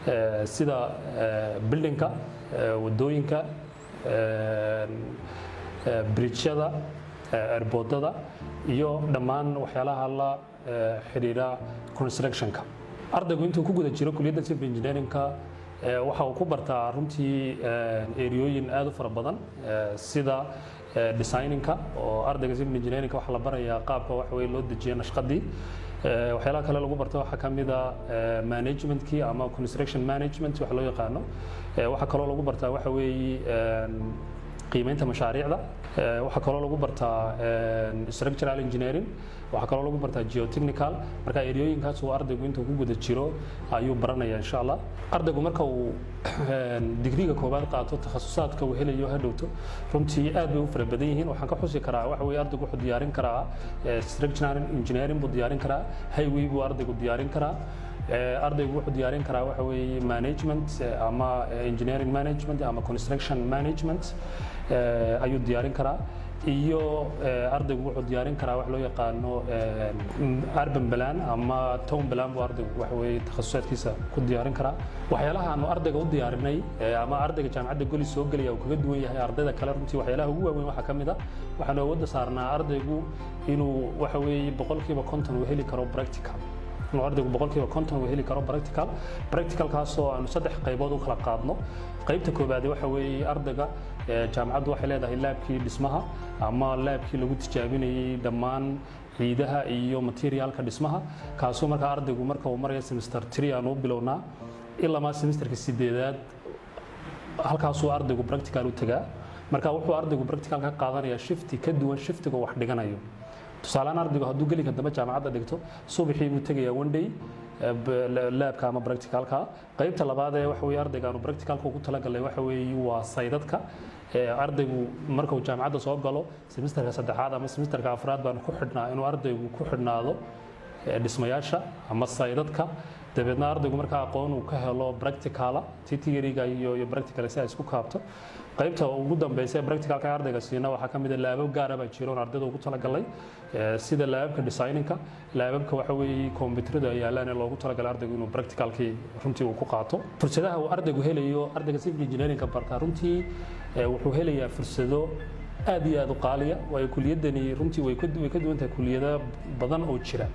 sida bildinka wadooyinka bridjyada erboodada iyo dhammaan waxyaalaha la xidhiidha constructionka ardaygu intuu ku guda jiro kuliyadda civil engineeringka waxa uu ku bartaa runtii eriyooyin aad u fara badan sida designinka oo ardayga civil engineeringka waxaa la barayaa qaabka waxa weye loo dejiyo nashqadii waxyaalaha kale lagu barta waxaa ka mid a managementkii ama construction management wax loo yaqaano waxaa kaloo lagu bartaa waxa weeye qiimeynta mashaariicda waxaa kaloo lagu bartaa structural engineering waxaa kaloo lagu bartaa geotechnical marka eriyooyinkaas uu ardaygu intuu ku guda jiro ayuu baranaya insha allah ardaygu marka uu digriga koowaad qaato takhasusaadka uu helayo hadhowto runtii aad bay u fara badan yihiin waxaan ka xusi karaa waxa weye ardaygu wuxuu diyaarin karaa structural engineering buu diyaarin karaa highway buu ardaygu diyaarin karaa ardaygu wuxuu diyaarin karaa waxa weeye management ama engineering management ama construction management ayuu diyaarin karaa iyo ardaygu wuxuu diyaarin karaa wax loo yaqaano urban plan ama town plan buu ardaygu waxa weeye takhasusaadkiisa ku diyaarin karaa waxyaalaha aanu ardayga u diyaarinay ama ardayga jaamacadda goli soo gelaya uu kaga duwan yahay ardayda kale runtii waxyaalaha ugu waaweyn waxaa ka mid a waxaanu awoodda saarnaa ardaygu inuu waxa weeye boqolkiiba konton uu heli karo practical inuu ardaygu boqolkiiba konton uu heli karo practical practicalkaasoo aanu saddex qaybood u kala qaadno qaybta koobaad waxa weeye ardayga jaamacaddu waxay leedahay laabkii dhismaha ama laabkii lagu tijaabinayay dhammaan ciidaha iyo materiaalka dhismaha kaasoo markaa ardaygu marka uu maraya semester three aanu u bilownaa ilamaa semesterka sideedaad halkaasuu ardaygu practical u tagaa marka wuxuu ardaygu practical ka qaadanayaa shifti ka duwan shiftiga wax dhiganayo tusaalehaan ardaygu hadduu gelinka dambe jaamacadda dhigto subaxii buu tegayaa one day laabka ama practicalka qaybta labaad ee waxa weye ardayga aanu practicalka ugu talagalay waxa weeye waa saydadka ardaygu marka uu jaamacadda soo galo semesterka saddexaad ama semesterka afraad baanu ku xidhnaa inuu ardaygu ku xidhnaado dhismayaasha ama saydadka dabeedna ardaygu markaa aqoon uu ka helo practicala ti theoryga iyo iyo practical si ay isku kaabto qaybta ugu dambeysa ee practicalka ardayga siina waxaa ka mid ah laabab gaara baa jira oon ardayda ugu talagalay sida laababka designinka laababka waxa weeye kombiyuutarada ay yaalaan ee loogu talagalay ardaygu inuu practicalkii runtii uu ku qaato fursadaha uu ardaygu helayo ardayga civil engineeringka bartaa runtii wuxuu helayaa fursado aad iyo aad u qaaliya waayo kuliyadani runtii way ka duwan tahay kuliyado badan oo jira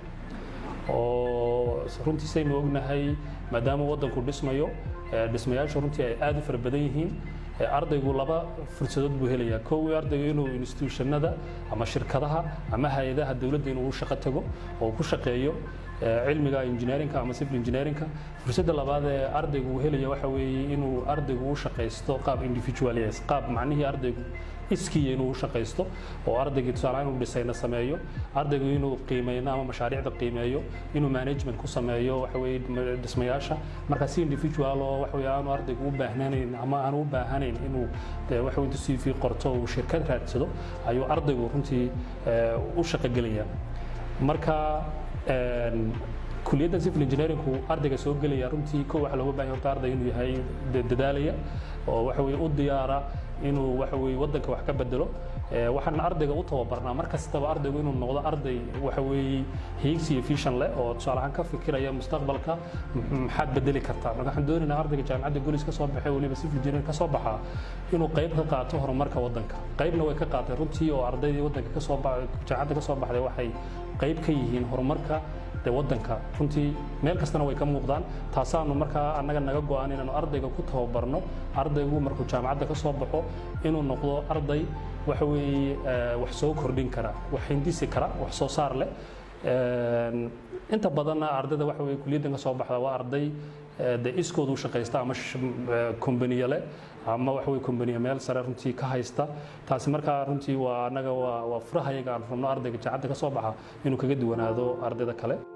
oo runtii saynu ognahay maadaama waddanku dhismayo dhismayaasha runtii ay aad u fara badan yihiin ardaygu laba fursadood buu helayaa kow ardaygu inuu institutionada ama shirkadaha ama hay-adaha dowladda inuu u shaqo tago oo ku shaqeeyo cilmiga engineeringka ama civil engineeringka fursadda labaad ee ardaygu uu helaya waxa weeye inuu ardaygu u shaqaysto qaab individualis qaab macnihii ardaygu iskiya inuu u shaqaysto oo ardaygii tusaale inuu dhisayna sameeyo ardaygu inuu qiimeyno ama mashaariicda qiimeeyo inuu management ku sameeyo waxa weeye dhismayaasha marka si individual oo waxa weeye aanu ardaygu u baahnayn ama aanu u baahanayn inuu waxa weeye CV qorto uu shirkad raadsado ayuu ardaygu runtii u shaqogelaya marka kuliyadda civil engineeringku ardayga soo gelaya runtii kow waxa looga baahan horta arday inuu yahay dadaalaya oo waxa weeye u diyaara inuu waxa weeye waddanka wax ka bedelo waxaan ardayga u tababarnaa mar kastaba ardaygu inuu noqdo arday waxa weeye hiigsi iyo vision leh oo tusaale ahaan ka fikiraya mustaqbalka maxaad bedeli kartaa marka waxaan doonaynaa ardayga jaamacadda golis ka soo baxay weliba civil engineering ka soo baxaa inuu qayb ka qaato horumarka waddanka qaybna way ka qaatay runtii oo ardaydii waddanka ka soo jaamacadda ka soo baxday waxay qayb ka yihiin horumarka de waddanka runtii meel kastana way ka muuqdaan taasaanu markaa annaga naga go-an inaanu ardayga ku tababarno ardaygu markuu jaamacadda ka soo baxo inuu noqdo arday waxa weeye wax soo kordhin kara wax hindisi kara wax soo saar leh inta badanna ardayda waxa weye kuliyaddan ka soo baxda waa arday de iskoodu shaqaysta ama kombaniye leh ama waxa weye kombaniye meel sare runtii ka haysta taasi markaa runtii waa annaga waa waa furahayaga aan rabno ardayga jaacadda ka soo baxa inuu kaga duwanaado ardayda kale